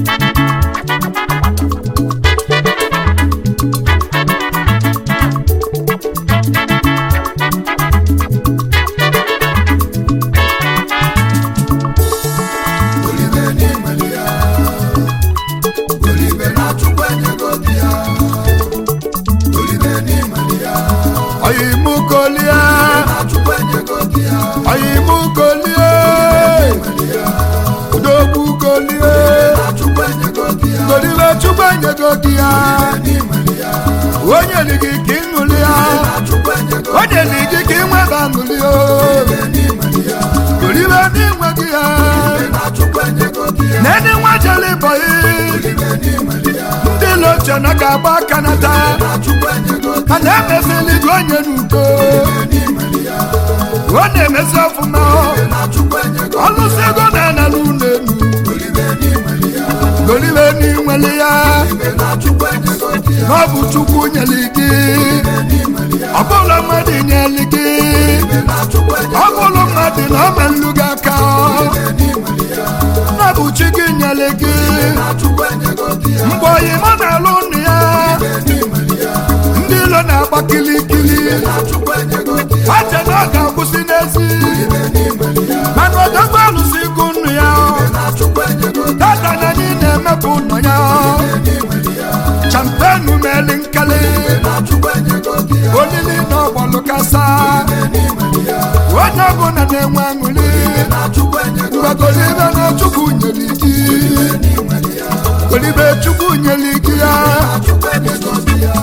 Golibe n'imeli ya. Golibe na Chukwu enyego gị ya. Golibe n'imeli ya. oyimukolie Na Chukwu enyego gị ya. oyimukolie N'imeli ya. odogbukolie Na Chukwu enyego gị ya. golibe chukwu enyego gị ya N'imeli ya. onye dị gị ka ịṅụli ya Na Chukwu enyego gị onye dị gị ka ịnweba ṅụli o ya. N'imeli ya. golibe n'inwe gị ya Na Chukwu enyego gị ya. nene nwa jeli bọyị Golibe n'imeli ya. ndị loche na ga-agba aka nata Na Chukwu enyego gị a na-emesili gị onye n'uko n'imeli ya. ọ na-emesi ọfụma Na Chukwu enyego ọlụsị ego na-ana n'ụlọ elu Golibe n'imeli ya. golibe n'inweli ya Na Chukwu enyego gị ya. na ọ bụ chukwu nyeli gị N'imeli ya. ọ bụla mmadụ nyeli gị Na Chukwu enyego ọ bụrụ mmadụ na ọ melụ gị aka n'imeli ya. na bụ chi gị nyeli gị Na Chukwu enyego gị ya. mgbe oyima na-alụ nnu ya N'imeli ya. ndị ilo na-agba kilikili Na Chukwu enyego gị ya. ache na ọ ga-agwụsị n'ezi N'imeli ya. mana odogwu alụsị ikwu nnu ya Na Chukwu enyego gị tata na anyị na-emepụ ụlọ ya n'imeli ya. champenu meli nkali Na Chukwu enyego gị ya. olili na ọgbọlụ kasa N'imeli ya. onye ọbụla na-enwe aṅụli Na Chukwu enyego mgbe golibe na chukwu nyeli gị n'imeli ya. golibe chukwu nyeli gị ya Na Chukwu enyego gị ya.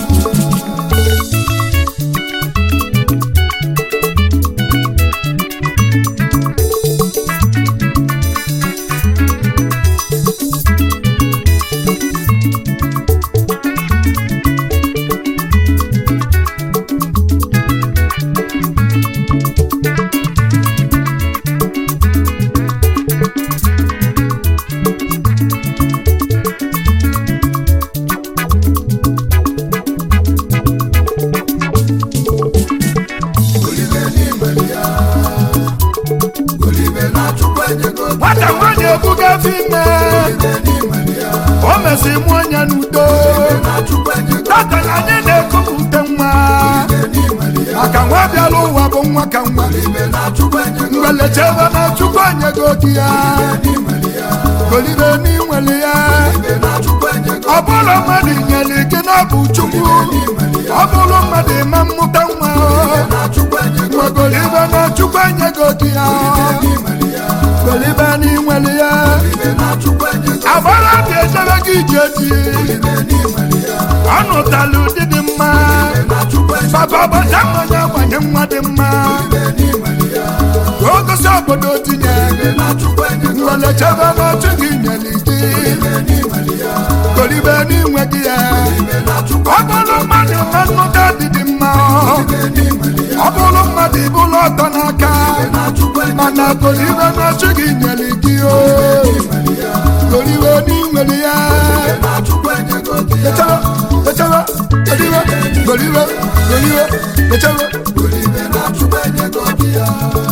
Golibe n'imeli ya. Golibe na Chukwu enyego gị nwata nwaanyị ebugafe ime Golibe n'imeli ya. o mesi mụọ ya n'udo Na Chukwu enyego tata na anyị na-ekupụta nwa n'imeli ya. maka nwa bịara ụwa bụ nwa ka nwa Golibe na Chukwu enyego mgbelechebe na chukwu enyego gị ya n'imeli ya. golibe n'inweli ya Golibe na Chukwu enyego ọ bụrụ mmadụ nyere gị na ọ bụ chukwu ọ bụrụ mmadụ ịma mmụta nwa na Chukwu enyego nwa golibe na chukwu enyego gị ya n'imeli ya. golibe n'inweli ya Golibe na Chukwu enyego agbara dị ejebe gị ije dị n'imeli ya. ọ nụtala ụdị dị mma Na Chukwu enyego papa ọbacha mmanya gbanye nwa dị mma n'imeli ya. ka o gosi obodo tinye Na Chukwu enyego mgbelechebe na chi gị nyere gị n'imeli ya. golibe n'inwe gị ya Na Chukwu ọ bụrụ mmadụ ma nnụta dị dị mma n'imeli ya. ọ bụrụ mmadụ ịbụla ọtọ n'aka Na Chukwu enyego mana golibe na chi gị nyere gị o n'imeli ya. golibe n'inwere ya Na Chukwu enyego gị ya. lechaba lechaba golibe golibe golibe lechaba Golibe na Chukwu enyego gị ya.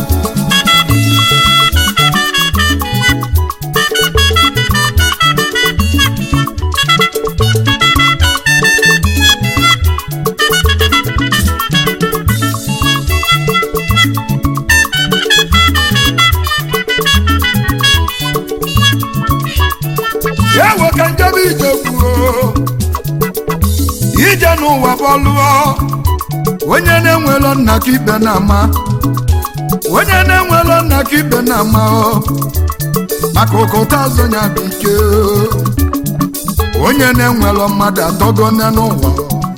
ewo ka njebe ije kwuo ije n'ụwa bọlụọ onye na-enwelo nna ka ibe na-ama onye na-enwelo nna ka ibe na-ama o maka ụkụta azụ ya bụ ike o. onye na-enwelo mmadụ atọgo nne n'ụwa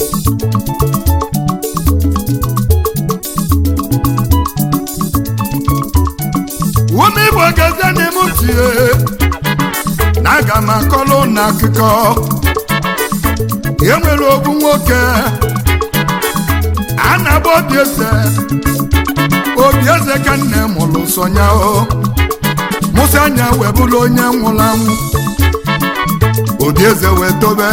ume igbo gezie n'ime tie na aga m akọlụ na akụkọ e nwere ogbu nwoke a na-agba obi eze obi eze ka nne mụrụ sonya o mụsị anya wee bụrụ onye nwụrụ anwụ obi eze wee tobe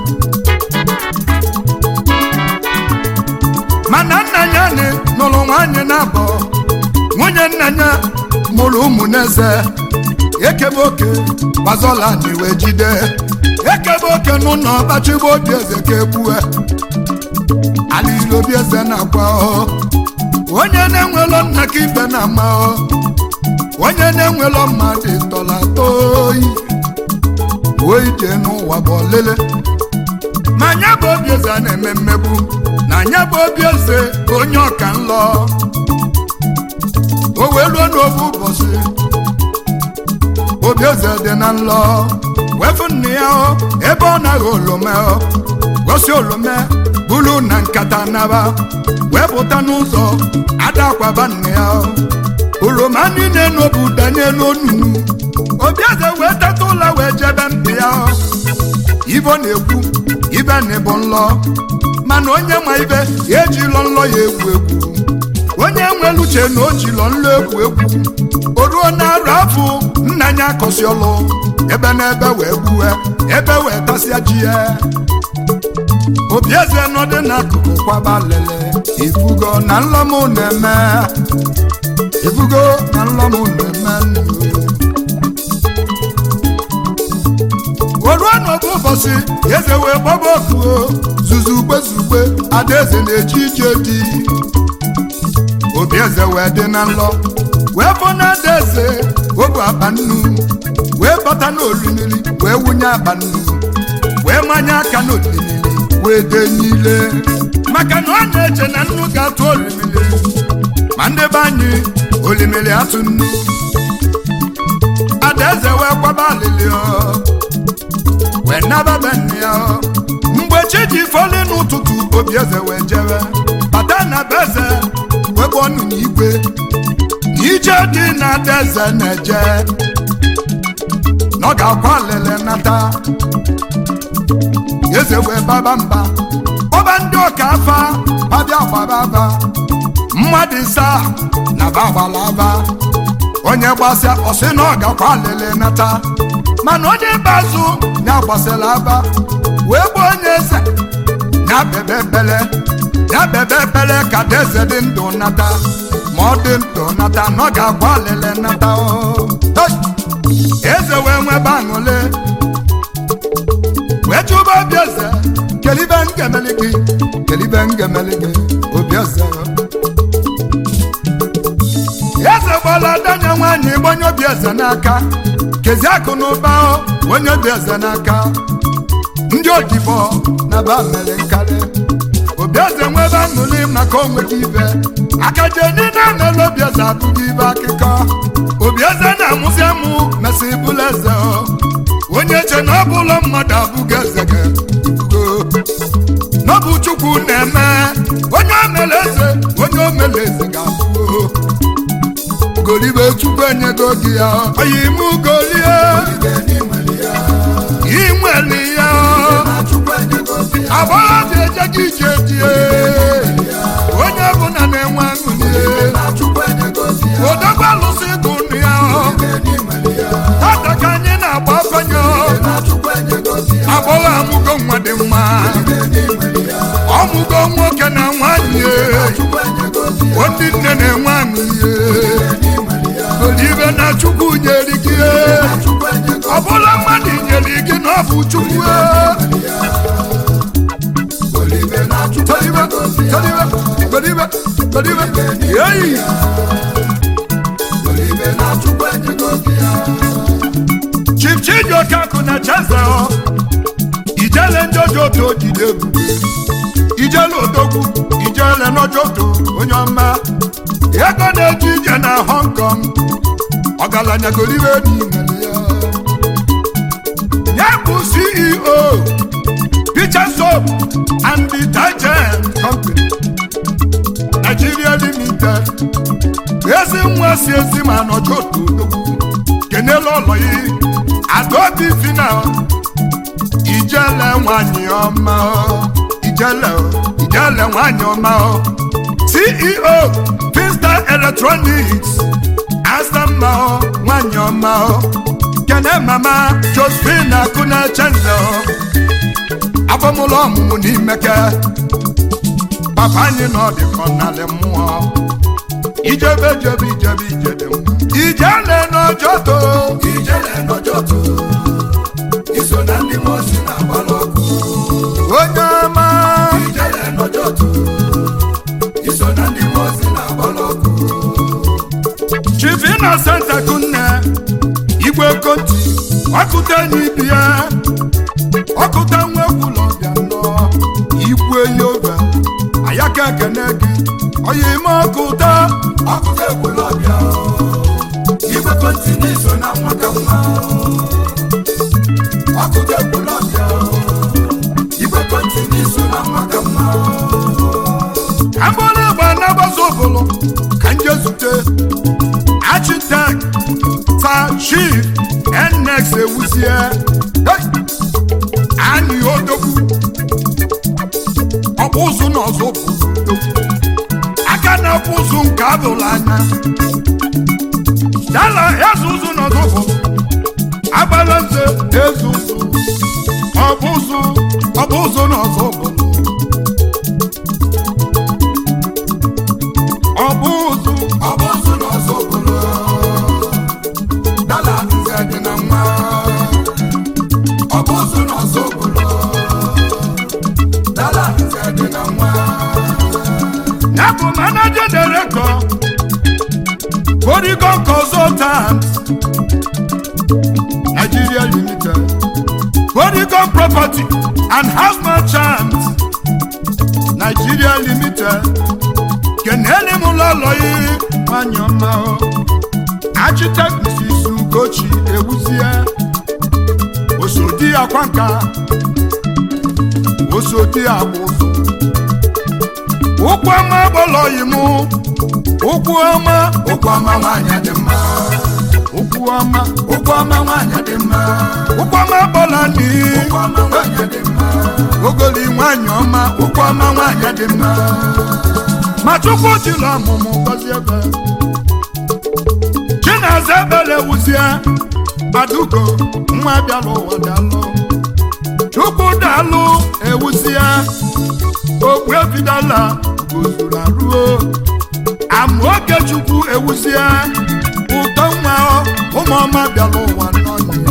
mana nna ya nị nụrụ nwaanyị na-abọ nwunye nna ya mụrụ ụmụ n'eze ekebe oke gbazola anyị wee jide ekebe oke n'ụlọ ọkpachigbo obi eze ka egbue ala ilo obi eze na-akwa ọ onye na-enwelo nna ka ibe na-ama ọ onye na-enwelo mmadụ tọla toyi oyi jee n'ụwa bụ ọlele ma anya bụ obi eze a na-eme mmegbu na anya bụ obi eze bụ onye ọka nlọ o wee ruo n'obu ụbọchị obi eze dị na nlọ wefu nne ya ọ ebe ọ naghị olome ọ gosi olome bulu na nkata naba wee pụta n'ụzọ ada akwaba nne ya ọ oroma niile n'obu danye n'onunu obi eze wee teta ụlọ wee jebe mpi ya ọ ibo na-ekwu ibe na ịbụ nlọ mana onye ma ibe ya ejilọ nlọ ya egwu egwu onye nwere uche na o jilọ nlọ egwu egwu o ruo na arụ afọ nna ya akọsi ọlụ ebe na ebe wee gbue ebe wee tasịa ji ya obi eze nọdụ n'akụkụ kwaba lele ifugo na nlọm na-eme ifugo na nlọm na-eme nnu o ruo n'obu ụbọchị eze wee gbaba okuo zuzugbe zugbe adaeze na-eji ije dị obi eze wee dị na nlọ wee fọ na adaeze obu akpa nnu wee bata n'olimiri wee wunye akpa nnu wee manye aka n'olimiri wee denyile maka na ọ na-eche na nnu ga-atụ olimiri ma ndị be anyị olimiri atụ nnu adaeze wee kwaba alili ọ wee naba be nne ya mgbe chi ji fọli n'ụtụtụ obi eze wee jebe bata na be eze wee bụ ọnụ n'igwe ije dị na adaeze na-eje na ọ ga-akwa alele nata eze wee baba mba ọba ndị ọka afa babịa gbaba aba mmadụ isaa na bagbala aba onye gbasịa ọsị na ọ gakwa alele nata mana onye bazụ ya gbasara aba wee gbuo onye eze ya bebe bele ya bebe bele ka deze dị ndụ nata ma ọ dị ndụ nata na ọ ga-agba alele nata eze wee nwebe aṅụle wee chụba obi eze kelibe ngemeli gị kelibe ngemeli gị obi eze eze gbala danya nwaanyị gbanye obi eze n'aka kezi akụ na ụba onye obi eze n'aka ndị odibo na ba mere nkarị obi eze nwebe aṅụli maka onwere ibe akaje niile mere obi eze abụghị ibe akụkọ obi eze na-amụzi amụ mesị bụla eze onye che na ọ bụla mmadụ abụghị eze ga n'ọbụ chukwu na-eme onye o mere eze onye o mere eze ga-abụ golibe chukwu enyego gị ya oyi mụ golie inweli ya agbọghọ dị eje gị ije die onye ọbụla na-enwe aṅụlie odogwu alụsị gụ nụ ya tata ka anyị na-agba afanye agbọghọ amụgo nwa dị mma ọmụgo nwoke na nwanyị ndị nne na-enwe aṅụlie olibe na chukwu nyere gị ọ bụla mmadụ nyere gị na ọ bụ chukwu yeyi chief chijiokaku na cheze ijele ndị ojoto jide ebube ijele odogwu ijele n'ojoto onye ọma ego na-eji ije na hong kong ọgaranya golibe n'imere ya ya bụ ceo picture soap and detergent company nigeria limited ezi nwa si ezi ma nọjọ otu odogwu kenela ụlọ ya adaobi fina ijele nwanyị ọma ijele ijele nwanyị ọma ceo Finstar electronics asama nwanyị ọma kene mama josephine akụna chenze abọmụlọ ọmụmụ n'imeke papa anyị nọ dịkọ n'alị mmụọ ijebe jebe ijebe ije dị mma ijele n'ọjọto ijele n'ọjọtụ iso na ndị mosi na-agbalụ ọkụ onye ọma ijele n'ọjọtụ iso na ndị mosi na-agbalụ ọkụ chief innocent akunne igwe konti ọkụta n'ibi ya ọkụta nwa ekwulọbịa nnọọ igwe yoga ayaka ekene gị oyime ọkụta akụkọ ekwulọbịa igwe kọntị n'iso na nwata nwa akụkọ ekwulọbịa igwe kọntị n'iso na nwata nwa agbara agba na-agbaza ụbụlụ ka nje zute architect ta chief nnex ewuzie Hey! anyị odogwu ọkpụ ụzụ na ọzọ bụ odogwu. aka na-akpụ ụzụ nke abụrụ anya dala eze ụzụ na ọzọ bụ agbara nze eze ụzụ ọbụ ụzụ ọbụ ụzụ na ọzọ bụ ọbụ ụzụ ọ bụ ụzụ na ọzọ obodo dala nze dị na nwa ọ bụ ụzụ na ọzọ obodo dala nze dị na nwa ya bụ manager director Polygon Consultants Nigeria Limited Polygon Property and House Merchants Nigeria Limited kenele m ụlọlọyi nwanyị ọma o. architect Mrs. Ugochi ewuzie osodi akwa nka osodi agba ụzọ ụkwụ ọma gbọlọyi mụ ụkwụ ọma ụkwụ ọma nwaanyị dị mma ụkwụ ọma ụkwụ ọma nwaanyị dị mma ụkwụ ọma gbọla ni ụkwụ ọma nwaanyị dị mma ogoli nwanyị ọma ụkwụ ọma nwaanyị dị mma ma chukwu jiri ọmụmụ gọzie ebe chinaza ebele wuzie adugo nwa bịala ụwa dalụ chukwu dalụ ewuzie okpu ebidala gozuru aruo amaoge chukwu ewuzie ụtọ nwa ụmụọma bịala ụwa n'ọnyị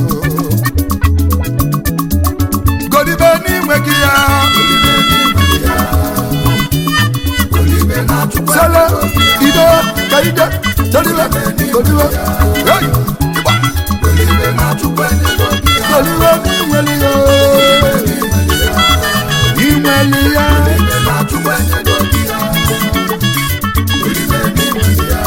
golibe n'inwe gị ya olibe n'ime ya olibe na-achụkwa sele ido ka ide toliwe goliwe hey, ịgba, olibe na-achụkwa ego gị ya goliwe n'inweli ya inweli ya olibe na-achụkwa ego gị ya olibe n'ime ya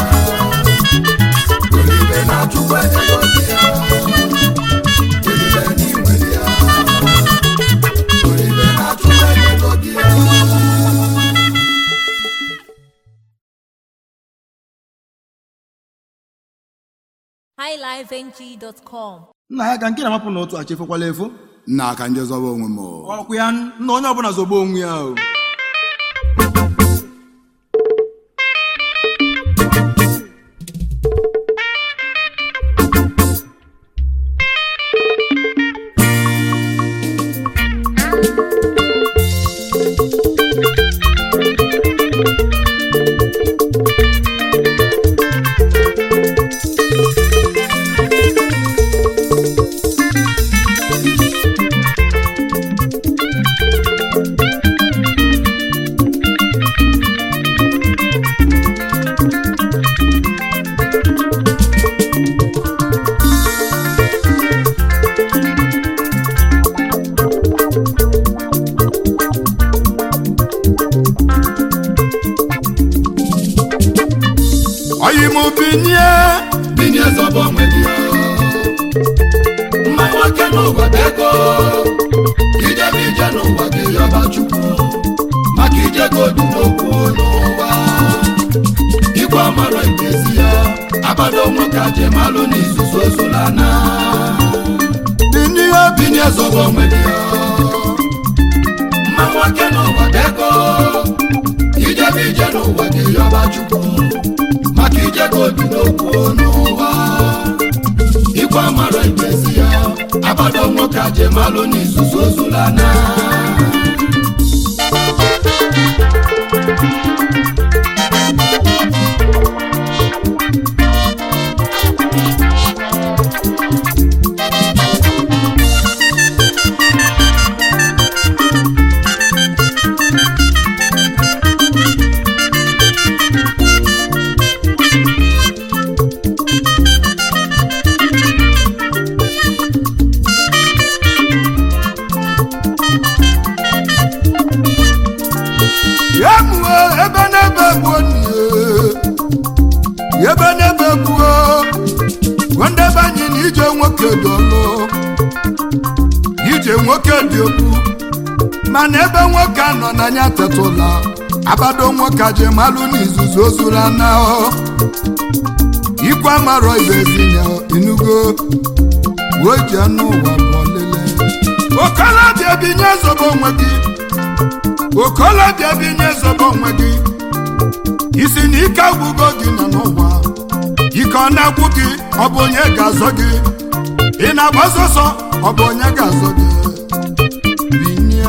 olibe na-achụkwa ego gị ya olibe n'ime ya olibe na-achụkwa ego gị ya highlifeng.com nna ya ka nke na-amapụ n'otu a chefekwala efo nna aka nje zọba onwe m o. ọkwụ ya nna onye ọbụla zọgbo onwe ya o oyi m binye binye zọba onwe gị mma nwoke n'ụwa bụ ego ijebe ije n'ụwa gị yọba chukwu maka ije godu n'okwu n'ụwa igwe amara ibezi ya abado nwoke ajemalụ n'izuzu ozulana binye binye zọba onwe gị mma nwoke n'ụwa bụ ego ijebe ije n'ụwa gị yọba chukwu maka ije godu n'okwu n'ụwa igwe amara ibezi ya abado nwoke ajemalụ n'izuzu ozulana uche nwoke dị okwu mana ebe nwoke a nọ n'anya tetụla abado nwoke je malụ n'izuzu ozuru na ikwe amarọ ibe ezinya inugo wee ji anụ ụwa bụ ọlele okolobịa binye zobe onwe gị okolobịa binye zobe onwe gị isi na ike agwụgo gị nọ n'ụwa ike ọ na-agwụ gị ọ bụ onye ga-azọ gị ị na-agba ọsọsọ ọ bụ onye ga-azọ gị binye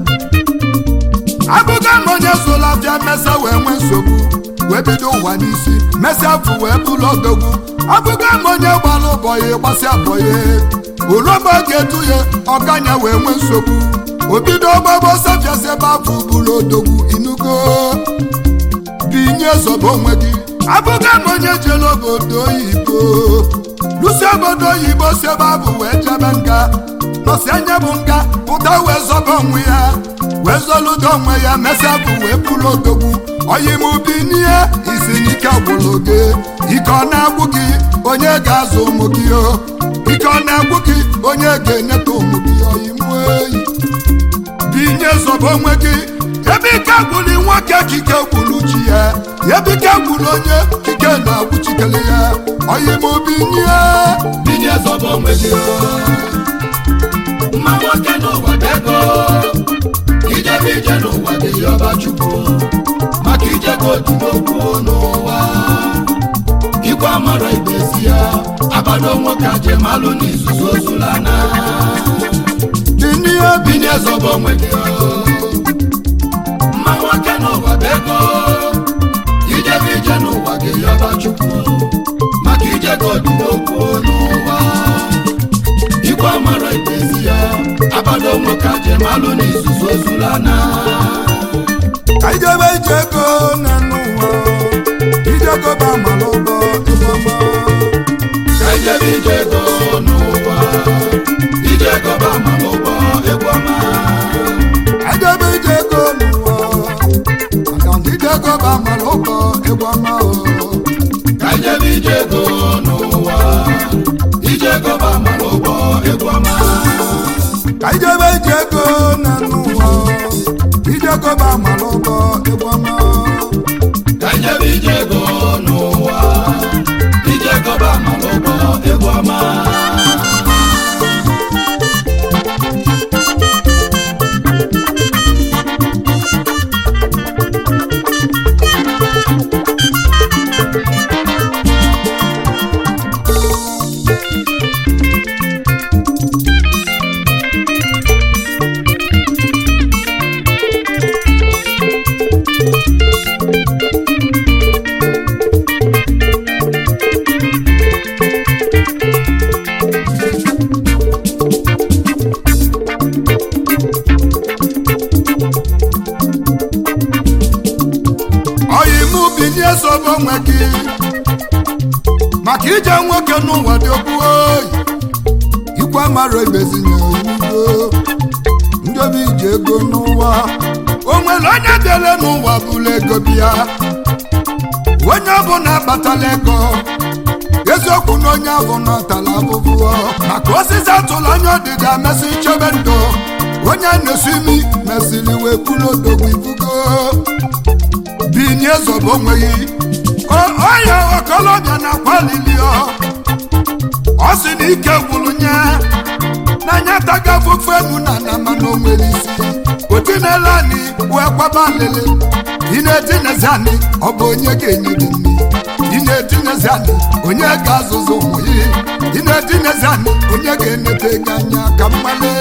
abụga na onye sola bịa mesa wee nwee nsogbu wee bido ụwa n'isi mesịa afụ wee bụrụ odogwu abụga ma onye gbara ụbọyị gbasịa bọyị oroba ga-etu ya ọkanya wee nwee nsogbu obido ọgbagbo safiasị ebe afọ bụrụ odogwu inugo binye zobe onwe gị abụga ma onye jere obodo oyibo lusi obodo oyibo si ebe abụ wee jebe nga nọsi anya bụ nga pụta wee zọba onwe ya wee zọludo onwe ya mesịa bụ wee bụrụ odogwu oyimubi n'ihe isi n'ike gwụrụ gị ike ọ na-agwụ gị onye ga-azụ ụmụ gị o ike ọ na-agwụ gị onye ga-enyeta ụmụ gị oyimu eyi binye zobe onwe gị ebe ike gwụrụ nwoke kike gwụrụ chi ya ebe ike gwụrụ onye kike na-agwụ chikere ya oyimubi nye binye zobo onwe gị mma nwoke n'ụwa bụ ego ijebe ije n'ụwa dị yọba chukwu maka ijego dị n'okwu n'ụwa ikwe amara ibezi ya abado nwoke aje malụ n'izuzu ozulana binye binye zobo onwe gị mma nwoke n'ụwa bụ ego ijebe ije n'ụwa dị yọba chukwu maka ijego dị n'okwu n'ụwa ikwe amara ibezi ya abado nwoke aje malụ n'izuzu ozulana ka ijebe ije ego na n'ụwa ijego ba mara ụgbọ ịgbama ka ijebe ije ego n'ụwa ije ego ba ma n'ụgbọ egwu ọma ijebe ije ego n'ụwa maka na ijego ba mara ụgbọ ịgbama o ka ijebe ije ego n'ụwa ije ego ba ma n'ụgbọ egwu ọma ka ijebe ije ego na n'ụwa ijego ba mara ụgbọ ịgbama ka ijebe ije ego n'ụwa ije ego ba ma n'ụgbọ egwu ọma oyimu binye zobe onwe gị maka ije nwoke n'ụwa dị okwu oyi ikwe mara ibezinye oyibo ndobe ije ego n'ụwa o nwere onye dere n'ụwa bụrụ ego bịa onye ọbụla akpatala ego eziokwu na onye ahụ nọtala abụbụ maka osisi atụla anya ọdịda mesị chebe ndụ onye na-esi imi mesịrị wee kwuru odogwu ibugo binye zobo onweghị ọya okolobịa na kwalili ọ sị na ike gwụrụ nye n'anya taga afụfụ enu na na mana o nwere isi otinela anyị wee kwaba alịlị ị na-etinezi anyị ọ bụ onye ga-enye gị nri ị na-etinezi anyị onye ga-azụzụ ụmụ ya ị na-etinezi anyị onye ga-enete gị anya ka mmale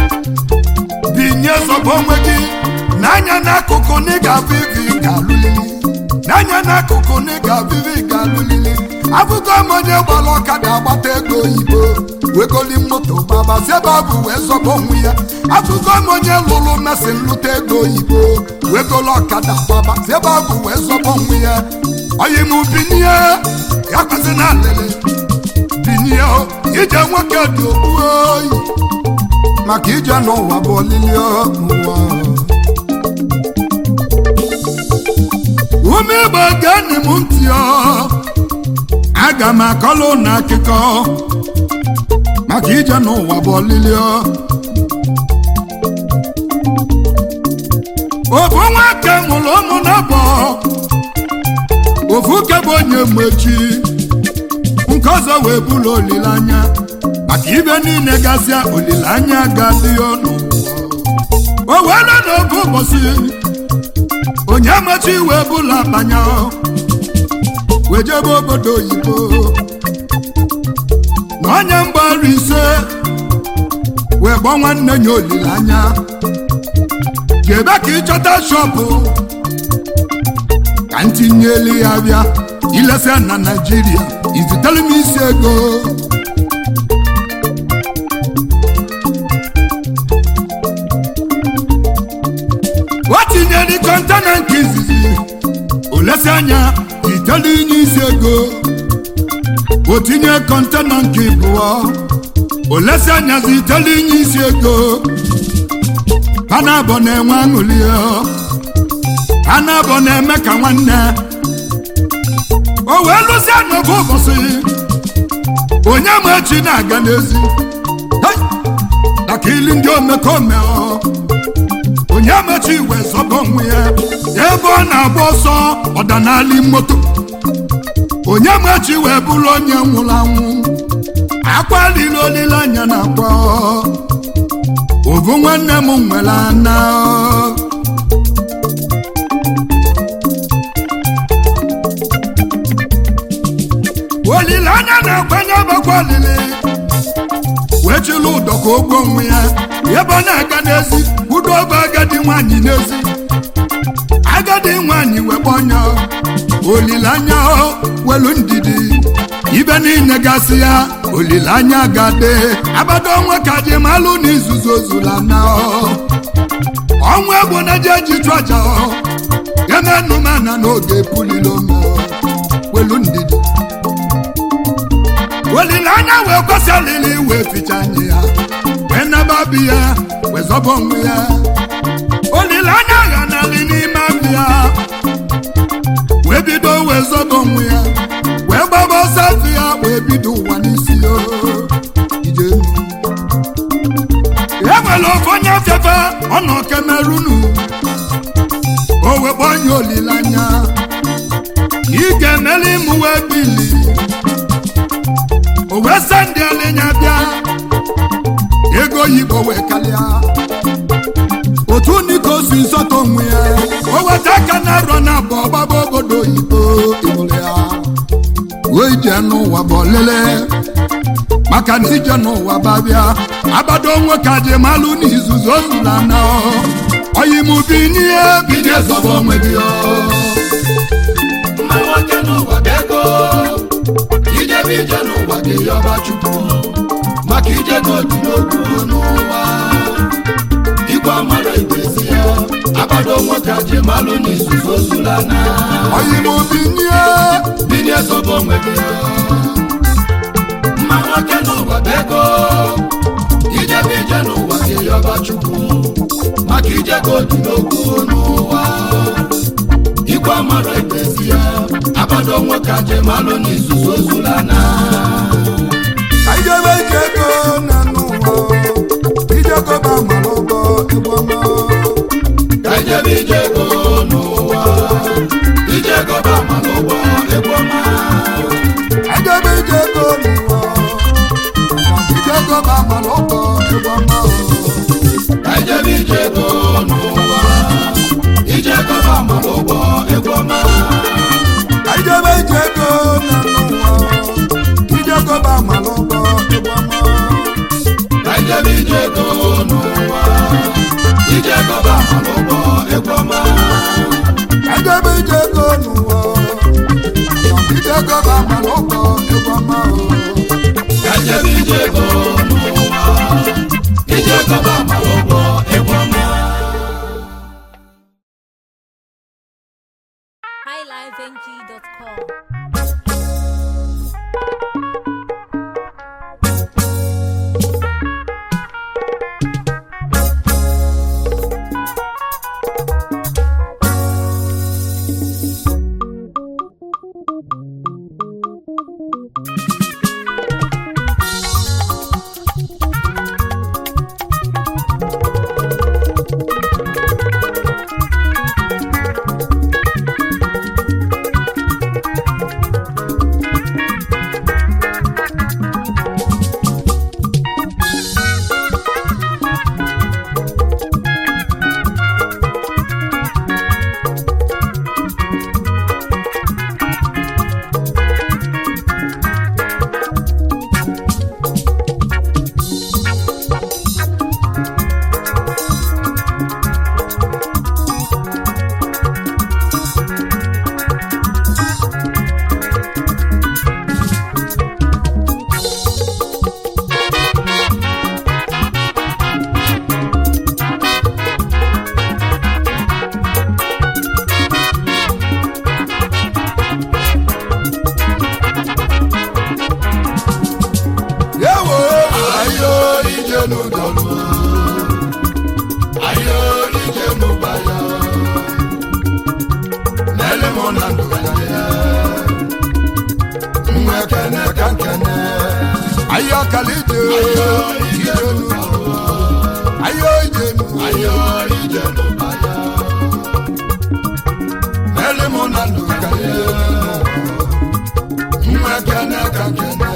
binye zobo onwe gị n'anya n'akụkụ na ị ga-abụ ibe ị ga-alụlili n'anya n'akụkụ na ị ga-abụ ibe ị ga-alụlili abụgo m onye gbara ọkada agbata ego oyibo wegoli moto gbabazi ebe ọ bụ wee zọba onwe ya abụgo m onye lụrụ mmasị nlụta ego oyibo wegolo ọkada gbabazi ebe ọ bụ wee zọba onwe ya oyi m binie ya kwesị na alịlị binie o, ije nwoke dị okpu oyi maka ije n'ụwa bụ olili n'ụwa ume igbo geenị m ntị ọ aga m akọlụ na akụkọ maka ije n'ụwa bụ olili m echi nke ọzọ wee bụrụ olileanya maka ibe niile gasịa olileanya ga-adị ọnụ o wee lụ n'oge ụbọchị onye machi wee bụla akpanya wee jebe obodo oyibo na onye mgbaru ise wee gbọ nwanne ya olileanya jebe ka ịchọta shọpụ ka ntinyelu ya bịa ilesa na naijiria izitere m isi ego o tinyere kọntena nke izizi olesi anya itelu inye isi ego o tinye kọntena nke ịbụọ olesi anya zitelu inye isi ego ha na-abọ na-enwe aṅụli ha na-abọ na-eme ka nwanne o wee lụzie n'oge ụbọchị onye ma echi na-aga n'ezi Hei! maka ili ndị omekome ọ. onye mechi wee zọba onwe ya ebe ọ na-agba ọsọ ọdanali moto onye mechi wee bụrụ onye nwụrụ anwụ akwalila olileanya na akwa ovu nwanne m nwere ana olileanya na-akwanye bakwa olili wee chịrị ụdọ ka ogbo onwe ya ebe ọ na-aga n'ezi udo ọba agadi nwanyị n'ezi agadi nwanyị wekpa ọnya olileanya welu ndidi ibe niile gasị ya olileanya gade abado ọnwa ka ji malụ na izuzu ozula na ọnwa egbo na je ji chụ aja emenumana n'oge pulilome welu ndidi olileanya wee kwesị alili wee ficha anya ya wee naba bi ya wee zọba onwe ya olileanya ghanali n'ime abịa wee bido wee zọba onwe ya wee gbaba ọsọ afọ ya wee bido ụwa n'isi ya ije e nwere ofe onye afefe ọ nọ kemerunu o wee gbanye olileanya ị ga-emeli mụ wee bili o wee sị ndị alinya bịa ego oyibo wee kalịa otu niko si nsọtọ onwe ya o weta aka na arọ na abụọ gbaba obodo oyibo ịhụrụ ya wee ije n'ụwa bụ olele maka na ije n'ụwa babịa abado nwoke aji malụ na izuzu ozula na oyimubi n'ihe bido zọba onwe gị mma nwoke n'ụwa bụ ego ijebe ije n'ụwa gị yọba chukwu maka ijego dị n'okwu n'ụwa igwe amara ibezi ya abado nwoke aji malụ n'izuzu ozula na oyimubi n'ihe binye zobo onwe gị mma nwoke n'ụwa bụ ego ijebe ije n'ụwa gị yọba chukwu maka ijego dị n'okwu n'ụwa igwe amara ibezi ya abado nwoke aji malụ n'izuzu ozula na ijebe ije ego na n'ụwa ijego ba mara ụgbọ ịgbọma ka ijebe ije ego n'ụwa ije gọba ma n'ụgbọ ego ọma ijebe ije ego n'ụwa ijego ba mara ụgbọ ịgbọma ka ijebe ije ego n'ụwa ije gọba ma n'ụgbọ ego ọma ijebe ije ego na n'ụwa ijego ba mara ụgbọ ịgbọma ka ijebe ije ego n'ụwa ije gọba ma n'ụgbọ ego ọma ijebe ije ego n'ụwa ijego ba mara ụgbọ ịgbọma ka ijebe ije ego n'ụwa ije gọba ma n'ụgbọ ego ọma highlifeng.com. ayo kalije ayo ije n'ụwa ayo ijenu ayo ije n'ụwa ya mele mụ na ndụ kalije nwa kene ka kene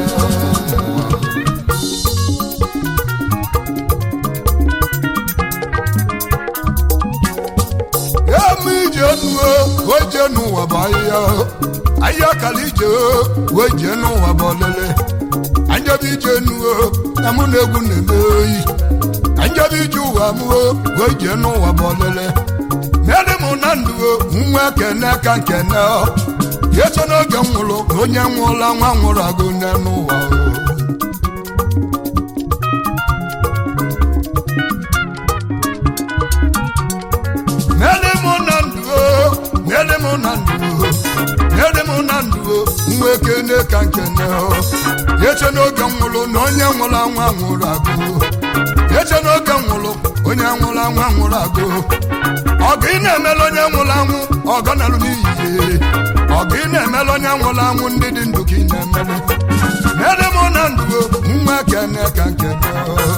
emu ijenu oje n'ụwa bụ ahịhịa ayo kalije oje n'ụwa bụ ọlele anjọbi ijenu na mụ na egwu na-eme oyi anjọbi ije ụwa mụ oje n'ụwa bụ ọlele mele mụ na ndụ nwa kene ka nkene yeso n'oge m nwụrụ onye nwụrụla nwa nwụrụ agụ nne n'ụwa mele mụ na ndụ mele mụ na ndụ mele mụ na ndụ nwa ekene ka nkene yeso n'oge m nwụrụ na onye nwụrụ nwa nwụrụ agụ yeso n'oge m nwụrụ onye nwụrụ nwa nwụrụ agụ ọgụ ị na-emela onye nwụrụ anwụ ọgọ nalụ n'iyi ọgụ ị na-emela onye nwụrụ anwụ ndị dị ndụ ka ị na-emele mere mụ na ndụ nwa kene ka nkene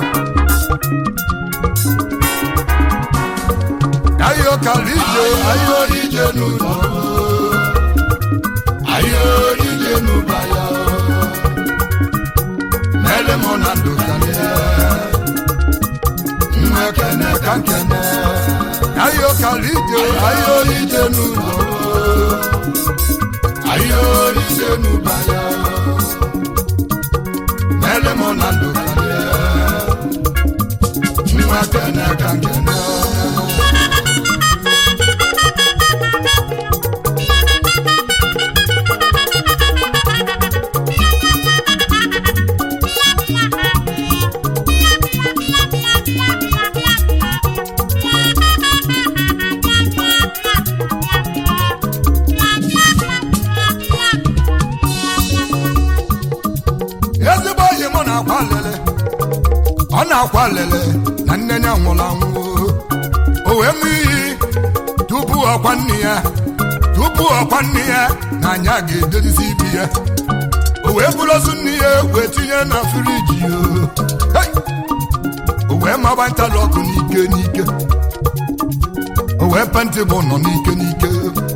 ayo kalije ayo ije n'ụwa ayo ije n'ụwa ya mere mụ na ndụ kalije nwa kene ka kene ayo kalije ayo ije n'ụwa ayo ije n'ụwa ya mere mụ na ndụ kalije nwa kene ka kene ezigbo oyi mụ na-akwa lele ọ na-akwa lele na nne ya nwụrụ anwụ o wee ṅụọ iyi tupu ọkwa nne ya tupu ọkwa nne ya na anya ga-edozi ibi ya o wee buru ozu nne ya wee tinye na firiji ya Hey! o wee maba ntalọkụ n'ike n'ike o wee penti bụ nọ n'ike n'ike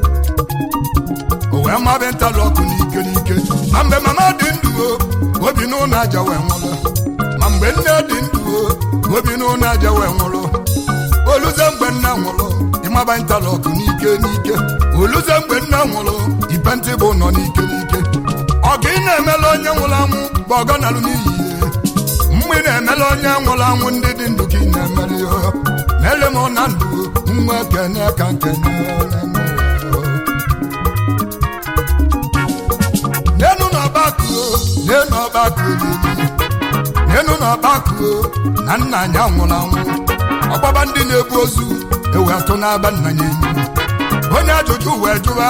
o wee maba ntalọkụ n'ike n'ike ma mgbe mama dị ndụ o obi n'ụlọ aja wee nwụrụ ma mgbe nne dị ndụ o obi n'ụlọ aja wee nwụrụ oluze mgbe nna nwụrụ ịmaba ntalọkụ n'ike n'ike oluze mgbe nna nwụrụ ipentị bụ nọ n'ike n'ike ọgụ ị na-emela onye nwụrụ anwụ bụ ọgọ nalụ n'iyi mgbe ị na-emela onye nwụrụ anwụ ndị dị ndụ ka ị na-emere ya mere m na ndụ nwa kene ka nkene n'enu n'ọgbakọ n'enu ọgbakọ olili n'enu n'ọgbakọ na nna anyị anwụrụ anwụ ọgbaba ndị na-ebu ozu ewe atụ n'aba nna ya enyi onye ajụjụ wee jụwa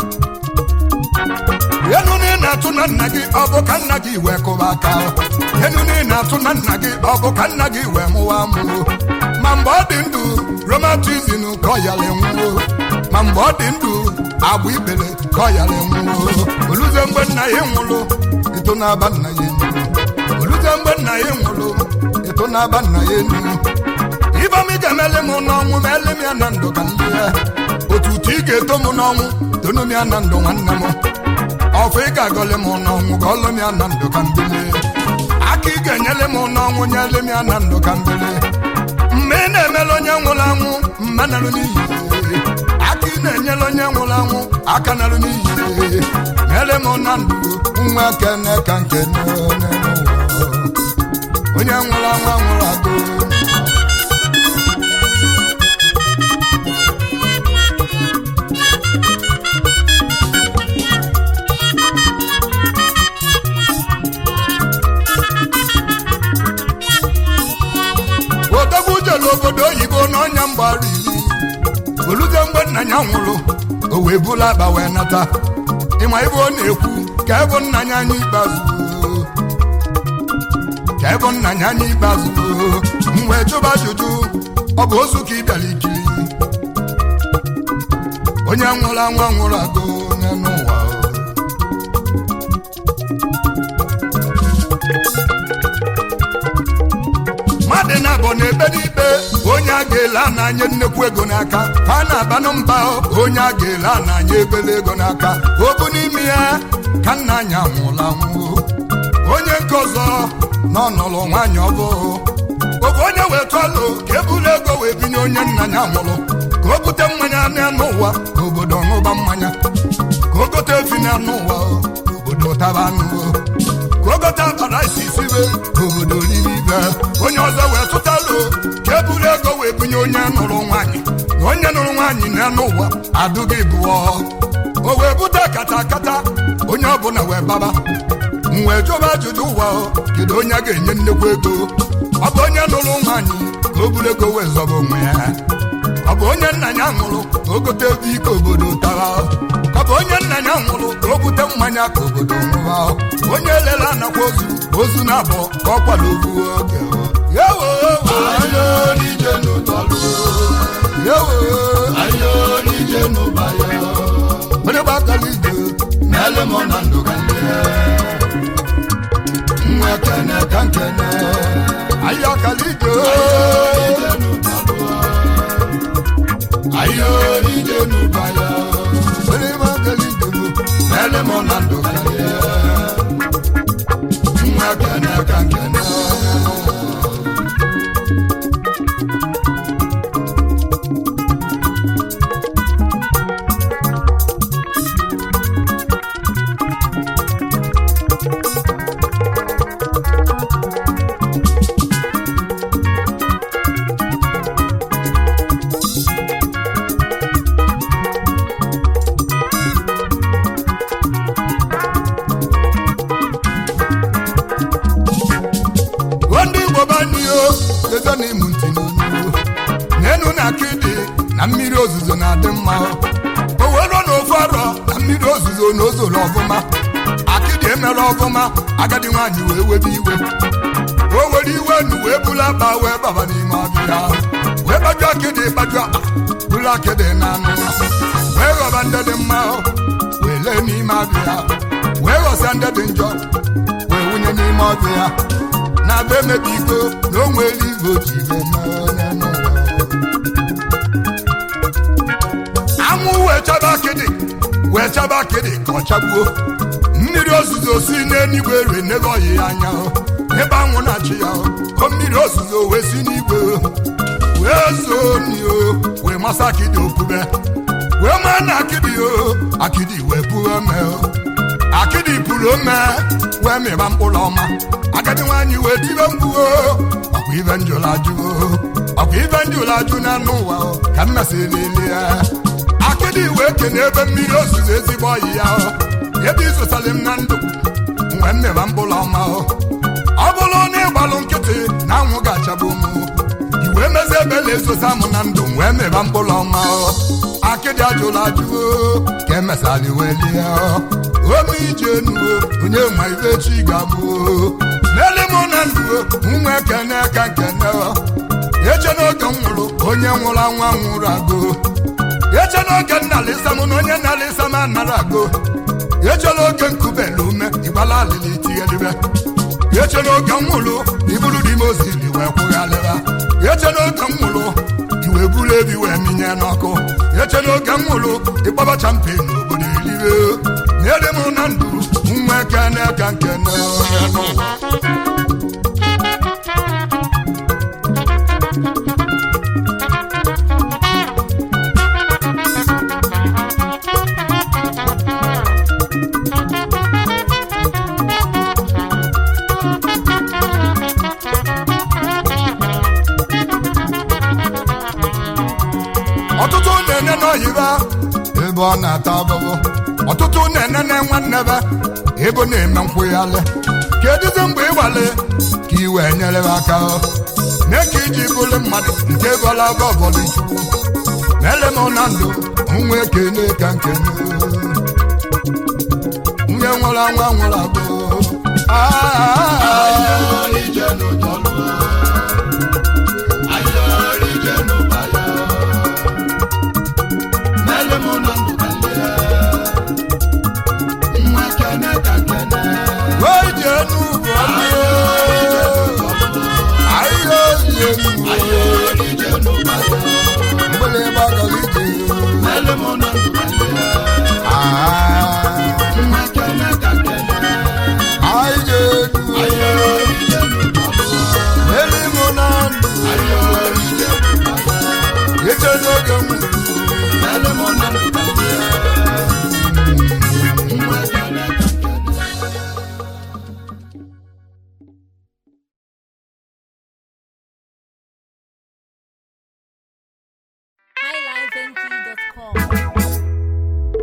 enu na ị na-atụ na nna gị ọ bụ ka nna gị wee kụba aka enu na ị na-atụ na nna gị ọ bụ ka nna gị wee mụwa amụo ma mgbe ọ dị ndụ romatizin ka ọ yara nwụo ma mgbe ọ dị ndụ agba ibele ka ọ yara nwụo oluze mgbe nna ya nwụrụ eto na-aba nna ya enyi oluze mgbe nna ya nwụrụ eto na-aba nna ya enyi ibam ị ga-emele m n'ọnwụ ma ele m ya na ndụ ka ndị ya otutu ị ga-eto m n'ọnwụ tonu m ya na ndụ nwanne m ọfụ ị ga-agọle m n'ọnwụ ka ọlụ m ya na ndụ ka mbili aka ị ga-enyele m n'ọnwụ nyele m ya na ndụ ka mbili mgbe ị na-emele onye nwụrụ anwụ mma narụ n'iyi aka ị na-enyele onye nwụrụ anwụ aka narụ n'iyi nyele m na ndụ nwa kene ka nkene onye nwụrụ anwụ anwụrụ agụ odogwu jere obodo oyibo n'ọnya mgbara iri oluze mgbe nna ya nwụrụ o wee bulu akpa wee nata ịma ibe ọ na-ekwu ka ebe nna ya anya ikpeazụ ka ebe nna ya anya ikpeazụ m wee jụba ajụjụ ọ bụ ozu ka ị bịara ikiri onye nwụrụ anwụ nwụrụ agụ n'ụwa abụọ na-ebe n'ikpe onye a ga-ele a na-anye nnekwu ego n'aka ka a na-abanụ mba onye a ga-ele a na-anye ebele ego n'aka o bụ n'ime ya ka nna anyị anwụla anwụ onye nke ọzọ na ọnọlụ nwaanyị ọbụụ oge onye wee tụalụ ka ebulu ego wee binye onye nna ya nwụrụ ka o bute mmanya n'anụ ụwa ka obodo ṅụba mmanya ka o gote efi n'anụ ụwa ka obodo taba anụ ka o gote abara isi sibe ka obodo riri ibe onye ọzọ wee tụtalụ ka ebulu ego wee binye onye nụrụ nwaanyị na onye nụrụ nwaanyị n'anụ ụwa adụghị bụọ o wee bute kata kata onye ọbụla wee baba m wee jụba ajụjụ ụwa o, kedu onye a ga-enye nnekwu ego ọ bụ onye nụrụ nwaanyị ka o buru ego wee zọba onwe ya ọ bụ onye nna ya nwụrụ ka o gote ebe ike obodo tara ọ bụ onye nna ya nwụrụ ka o bute mmanya ka obodo ṅụba onye lele anakwa ozu ozu na abụọ ka ọ kwado ovu oge yewo Ayo n'ije n'ụtọlụ, yewo ayo n'ije n'ụbaya, onye gbakala ije n'ele mọ na ndụ ka ndị ya. Nwa kene ka nkene, ahịa ọkala ije n'ije n'ụtọlụ, ayo n'ije n'ụbaya, onye gbakala ije n'ele mọ na ndụ ka ndị ya. Nwa kene ka nkene, ndị igbo banio ezo na ịmụ ntị n'onu n'enu na akịdị na mmiri ozuzo na-adị mma o wero na ofu arọ na mmiri ozuzo na ozoro ọfụma akịdị emere ọfụma agadi nwaanyị wee webe iwe o were iwe nu wee bulu akpa wee baba n'ime ọbịa wee gbaju akịdị gbaju akpa bulu akịdị na anụ wee ghọba ndị dị mma wee lee n'ime abịa wee ghọsa ndị dị njọ wee wunye n'ime ọbịa na be emebi iko na o nwere igwe oji ime n'onye n'ụwa anwụ wee chaba akịdị wee chaba akịdị ka ọ chagbuo mmiri ozuzo si n'eluigwe rue n'ebe ọyị ya anya o. ebe anwụ na-achị ya o. o mmiri ozuzo wee si n'igwe o. wee zoo ni o wee masa akịdị okpube wee maa na akịdị o akịdị wee pụọ ome o akịdị pụrụ ome wee mịba mkpụrụ ọma agadi nwaanyị wee tibe mkpu o ọkwa ibe njụrụ ajụ o ọkwa ibe njụrụ ajụ na anụ ụwa o ka m mesịrị ile ya akịdị wee kene ebe mmiri ozuzo ezigbo ọyị ya o ebe izụtara m na ndụ wee mmịba mkpụrụ ọma o ọ bụrụ na ịgbalụ nkịtị na anwụ ga-achagbu m i wee mezie ebe na-esosa m na ndụ wee mịba mkpụrụ ọma o akịdị ajụrụ ajụ o ka emesara wee lie o ome ije nuo onye ma ibe chi ga-abụ o n'ele m na ndụ o nwa ekene ka nkene o eche n'oge m nwụrụ onye nwụrụ anwa nwụrụ agụ eche n'oge nnalịsa m na onye nnalịsa m anara agụ echela oge nkubelu ume ịgbala alịlị tighelibe eche n'oge m nwụrụ iburu dị m ozili wee kwụghalịra eche n'oge m nwụrụ iwe buru ebi wee minye n'ọkụ eche n'oge m nwụrụ ịkpọbacha mpe n'obodo elibe n'ede m na ndụ nwa ekene ka nkene onye n'ụwa ọtụtụ na-ene n'oyiba ebe ọ na-ata abụbụ ọtụtụ na-ene na nwanne be ebe ọ na-eme nkwụghalị kedụzi mgbe ịgbalị ka i wee nyere m aka mee ka iji bụrụ mmadụ nke bọla bọbọlụ chukwu mere m na ndụ nwa ekene ka nkene nwunye nwụrụ anwa nwụrụ abụ ayo n'ije n'ụtọlụ, ayo n'ije n'ụbaya, n'ele mọ na ndụ ka ndị ya. Nwa kene ka nkene, wee jee n'ugwu ayo n'ije n'ụtọlụ, ahịhịa oji enu ike n'oge nwere ele m na ndụ ka ndị ya. Nwa ekele ka nkele. highlifeng.com.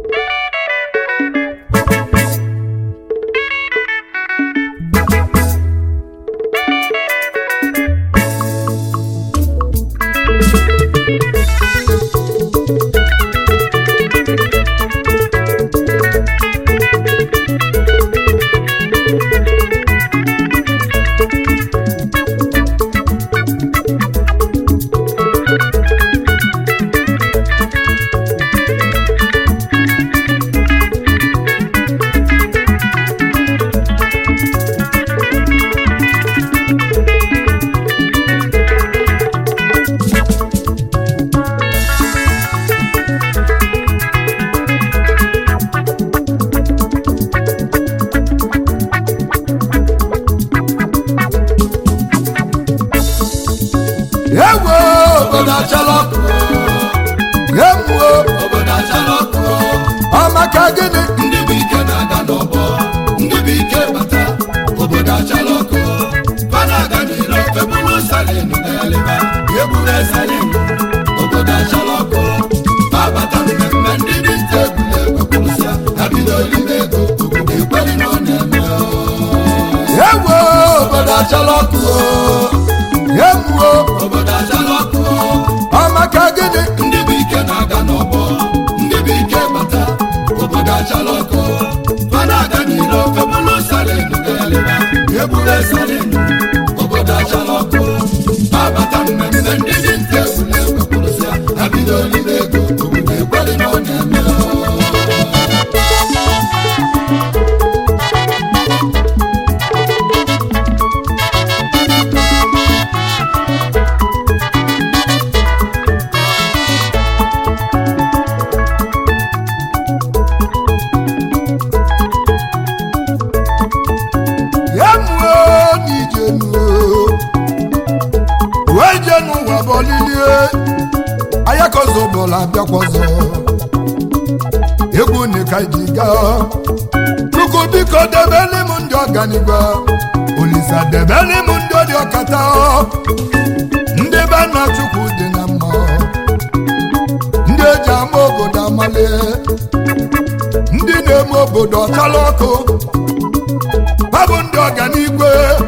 ewo Obodo achala ọkụ, emuo obodo achala ọkụ. ọmaka gịnị ndị bụ ike na-aga n'ọgbọ ndị bụ ike bata obodo achala ọkụ fana aga n'iro febulu salin na-eleba eburu salin obodo achala ọkụ babata mmemme ndị dị nta egwuregwu kwụrụsịa ha bido olibe ego obodo ekweli na ọ na-eme ewo obodo achala ọkụ emuo obodo achala ọkụ ọmaka gịnị ndị bụ ike na-aga n'ọgbọ ndị bụ ike bata obodo achala ọkụ fana aga n'iro febulu salin na-eleba eburu salin obodo achala ọkụ babata mmemme ndị dị nta egwuregwu kwụrụsịa ha bido olibe ego obodo ekweli na ọ na-eme emuo n'ijenuo wee je n'ụwa bọlilie ayakozo bọla abịakwazọ egwu nika ji gaa chukwu biko debeli m ndị ọganigwe olisa debeli m ndị dị ọkata ndị be nna chukwu dị na mma ndị eji ama obodo amalie ndị na-eme obodo ọchala ọkụ ha bụ ndị ọganigwe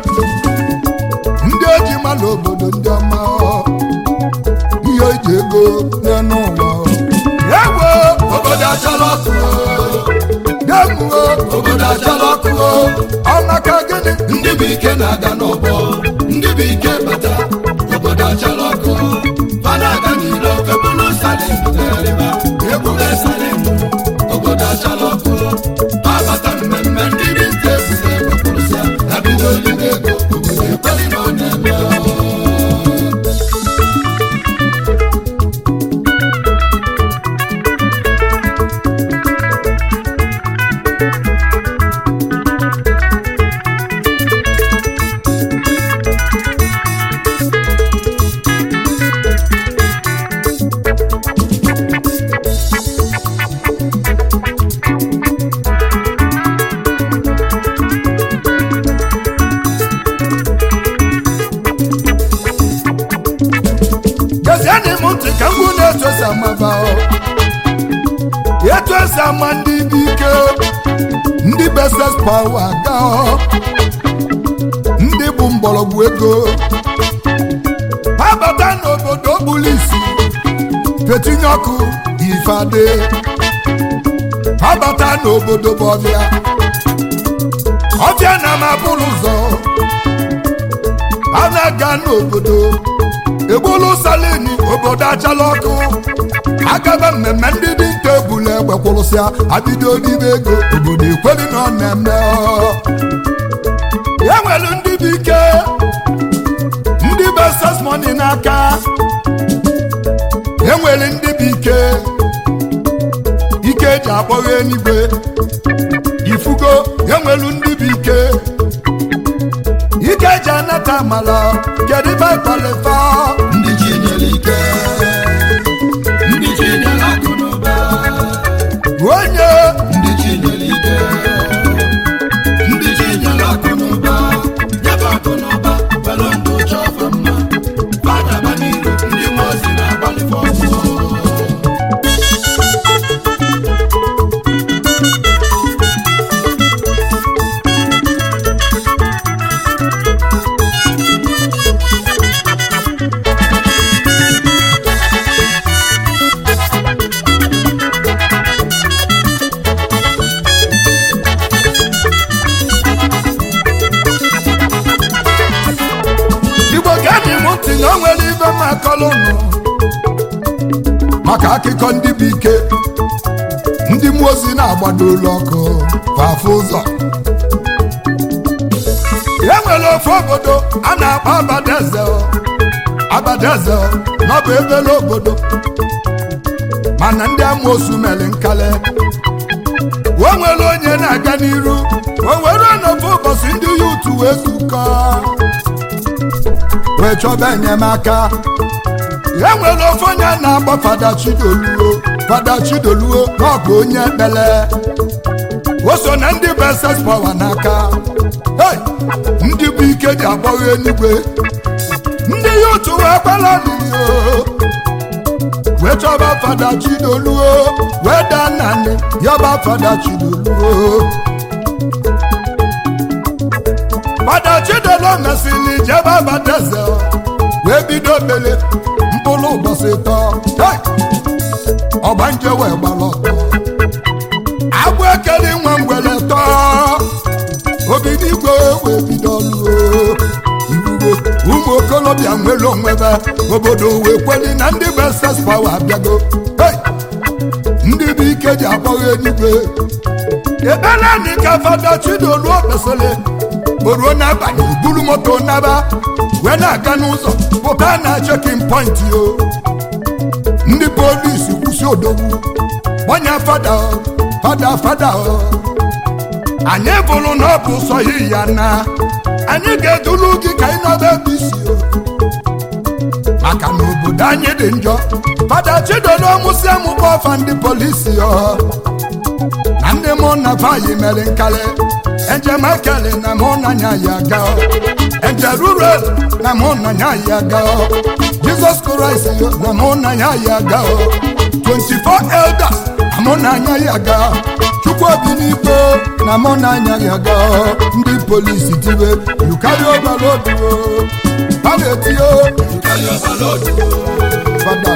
ndị eji mala obodo ndị ọma ihe eji ego n'elu ụwa ewo obodo achala ọkụ demuo obodo achala ọkụ ọmaka gịnị ndị bụ ike na-aga n'ọgbọ ndị bụ ike bata obodo achala ọkụ fana aga n'iro febulu salin na-eleba ebube salin obodo achala ọkụ babata mmemme ndị dị nta egwuregwu kwụrụsịa ha bido olibe ego obodo ekweli na ọ na-eme gezienị m ntị ka mgbu na-etu esi amaba etu esi ama ndị bụ ike ndị beses pawa ga ndị bụ mgbọrọgwụ ego ha bata n'obodo kpuru isi fetinye ọkụ ifeadị ha bata n'obodo bụ ọbịa ọbịa na mabụrụ ụzọ ha na-aga n'obodo egbolu salini obodo achala ọkụ agaba mmemme ndị dị nta ebule egbe kwụrụsịa abido n'ime ego obodo ekweli na ọ na-eme ọ. e nwere ndị bụ ike ndị bụ ss money n'aka e nwere ndị bụ ike ike eji akpọghị eluigwe ifugo e nwere ndị bụ ike ike eji anata amala kedu ibe ịkpalifa ndị ji nyere ike maka akụkọ ndị bụ ike ndị mmụọ ozi na-agbado ụlọ ọkụ fafụ ụzọ e nwere ofe obodo a na-akpọ abadaeze abadaeze na ọ bụ ebele obodo mana ndị amoosu mere nkale o nwere onye na-aga n'iru o were n'ofe ụbọchị ndị ya utu wee zukọ wee chọba enyemaka e nwere ofe onye a na-akpọ fada chidoluo fada chidoluo na ọ bụ onye ekpele o so na ndị bụ ss pawa n'aka Hey! ndị bụ ike ji agbọghọ enigwe ndị ya otu wee kwala olili wee chọba fada chidoluo wee daa nanị yọba fada chidoluo fada chidolo mesịrị jebe abadaeze wee bido mele mkpụrụ ụbọchị tọ Hey! ọgbanje wee gbara ọtọ agbụ ekele nwa mgbele tọọ obi n'igwe wee bido ọlụ irugo ụmụ okolobịa nwere onwebe obodo wee kweli na ndị bụ ss pawa abịago Hey! ndị bụ ike ji akpọghị enigwe ekpere dị ka fada chidolu okpesịrị oruo n'abalị buru moto naba wee na-aga n'ụzọ pụta na chekin pọint o ndị polisi kwụsị odogwu gbanye fada o, fada fada o anyị bụrụ na ọ bụ sọ yi ya na anyị ga-eduru gị ka ị nọba ebe isi o maka na obodo anyị dị njọ fada chidodo mụsị amụkpọ ọfa ndị polisi ọ na ndị mụ na vayi mere nkali enjemakeli na mụ na nya ya ga enjerurel na mụ na nya ya ga jizọs kraịst na mụ na nya ya ga 24 elders na mụ na nya ya ga chukwu obi n'ikpe na mụ na anya ya ga ndị polisi tiwe yukari obalodu ha na-etio fada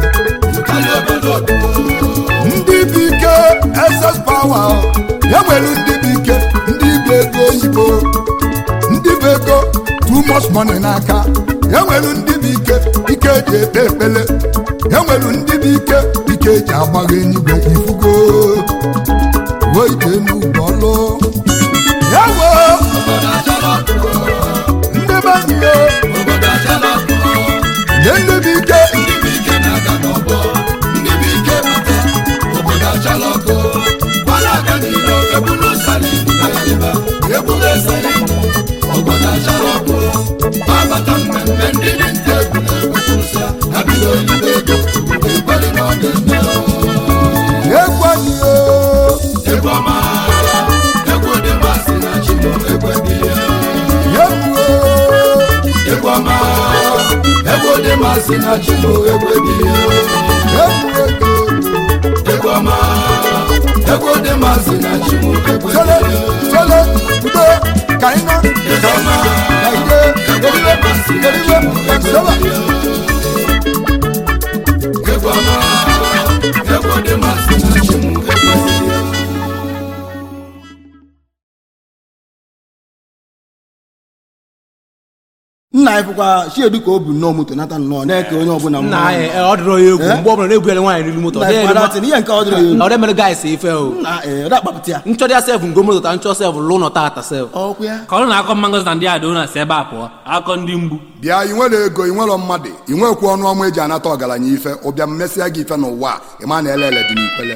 ndị bụ ike ss pawa ya nwere ndị bụ ike ndị bụ ego oyibo ndị bụ ego too much money n'aka ya nwere ndị bụ ike ike eji ekpe ekpele ya nwere ndị bụ ike ike eji agbagha enyigwe ifugo weide n'ugbo ọlụ ya wee ndị be anyị ya nye ndị bụ ike egwu anyị ya egwu Egwu dị masị na chimo egwe dị egwu ego egwu ọma egwu dị masị na chimo egwe Chele, chele, udo, ka anyị nọ, egwu ọma ka ide, eriwe, eriwe, seba. egwu ọma egwu dị masị na chimo egwe dị nna anyị fụkwa chiedu ka o bu nnọọ moto nata nnọọ na-eke onye ọbụla nna anyị e, ọ dịrọ ya egwu Eh? mgbe ọbụla na-egwuere nwaanyị n'elu moto ọ nna dịghị anyị elu kwara ihe nke ọ dịrị ya ma- ọ dị mere guys ife o nna ee ọ dakpapụta ya nchọdị ya sef ngo moto ta nchọ sef lụ nọ tata sef ọkwa ya ka ọ na-akọ mma ngozi na ndị a dona si ebe a pụọ akọ ndị mgbu bịa ị nwere ego ị nwere mmadụ ị nwekwu ọnụ ọma eji anata ọgaranya ife ụbịa mmesịa gị ife n'ụwa a, ị ma na elele dị n'ikwele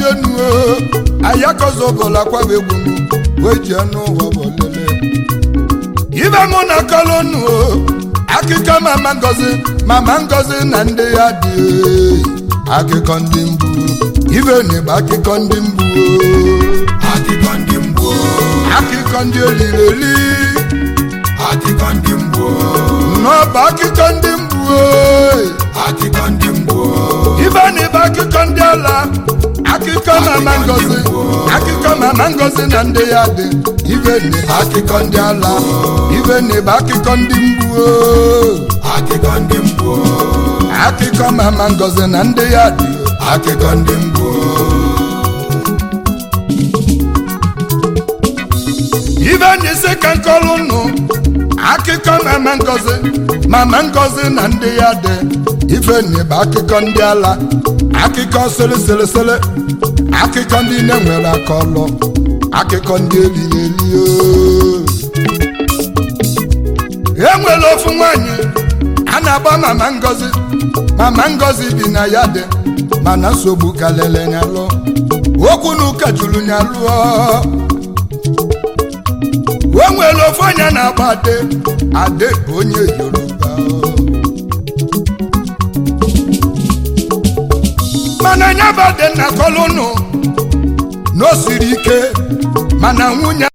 enu ayakozobụla kwaba egwu m wee jee n'ụwa bọlele ibe mụ na kolonu akụkọ mama ngozi mama ngozi na ndị ya dị akụkọ ndị mgbu ibe n'igba akụkọ ndị mgbu akụkọ ndị mgbu akụkọ ndị olili eli akụkọ ndị mgbu n'ọba akụkọ ndị mgbu akụkọ ndị mgbu ibe n'igba akụkọ ndị ala akụkọ mama ngozi akụkọ mama ngozi na ndị ya dị ibe n'igba akụkọ ndị ala ibe n'igba akụkọ ndị mgbu akụkọ ndị mgbu akụkọ mama ngozi na ndị ya dị akụkọ ndị mgbu ibe n'isi ka nkọlụ nụ akụkọ mama ngozi mama ngozi na ndị ya dị ife n'ịba akụkọ ndị ala akụkọ sịlịsịlịsịlị akụkọ ndị na-enwere aka ọlụ akụkọ ndị elili eli e nwere ofu nwanyị a na-agba mama ngozi mama ngozi bi na ya dị mana nsogbu kalele nyalụ okwu na ụka juru nyalụ o nwere ofu onye na-agba ade ade bụ onye yoruba mana nyabade na kolụnụ na o siri ike mana nwunye